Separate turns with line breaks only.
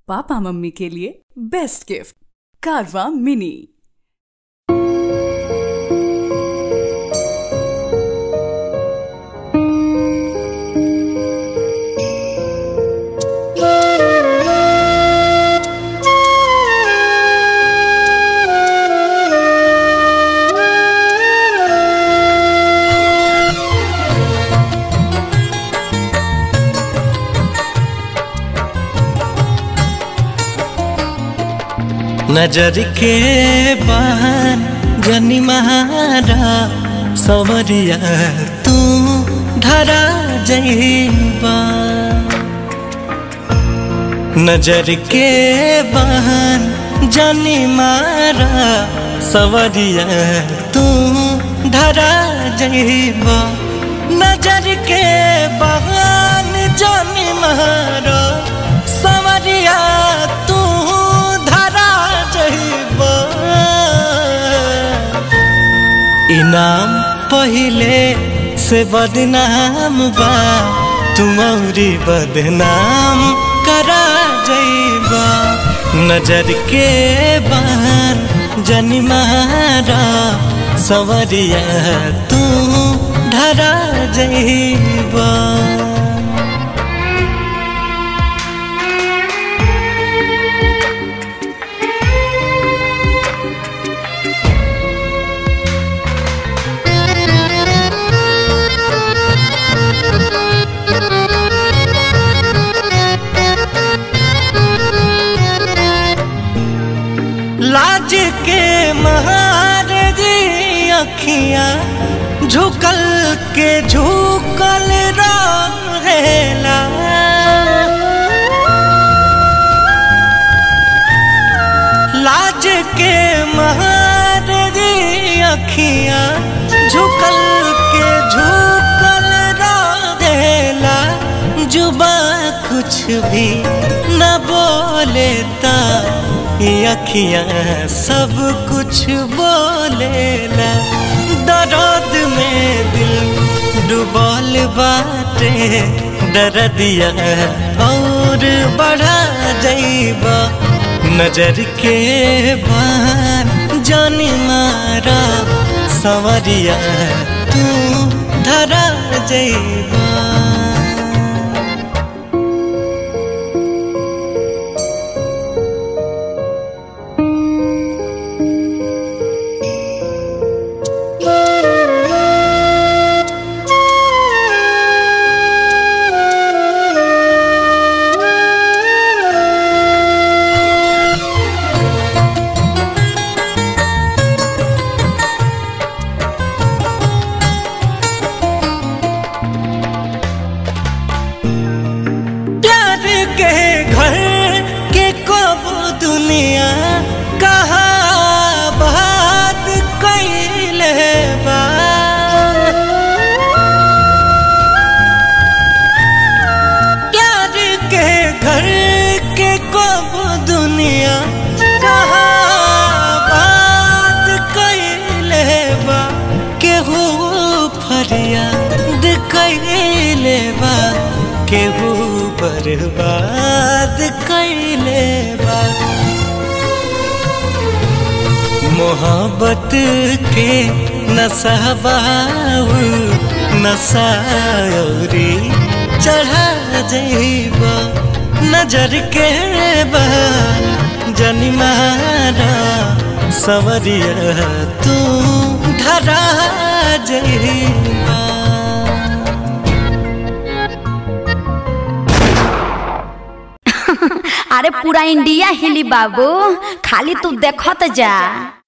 papa mummy के लिए best gift कारवा मिनी
नजर के बहन जनी महारा सवरिया तू धरा जईबा नजर के बहन जनी मारा सवरिया तू धरा जईबा नजर के बहन जनी मारा सवरिया तू धरा जईबा इनाम पहिले से बदनाम बा तुम्हारी बदनाम करा जईबा नजर के बान जनी मारा सवरिया तू धरा जईबा लाज के महारजी अखियां झुकल के झुकल रहेला लाज के महारजी अखियां झुकल के झुकल रहेला जुबा कुछ भी न बोलेता ये अखियां सब कुछ बोलेला दर्द में दिल डुबल बाटे दर्दिया और बढ़ा जईबा नजर के बान जानी मारा सवरिया तू धरा जईबा प्यार के घर के कब दुनिया कहा बात कैले बा प्यार के घर के कब दुनिया कहा बात कैले बा केहू फरियाद कैले बा केहू बर्बाद कैले बा मोहब्बत के नसाबाऊ नसायरी चढ़ा जईबा नजर के बाल जनी मारा सवरिया तू धरा जईबा
अरे पूरा इंडिया हिली बाबू खाली तू देखत जा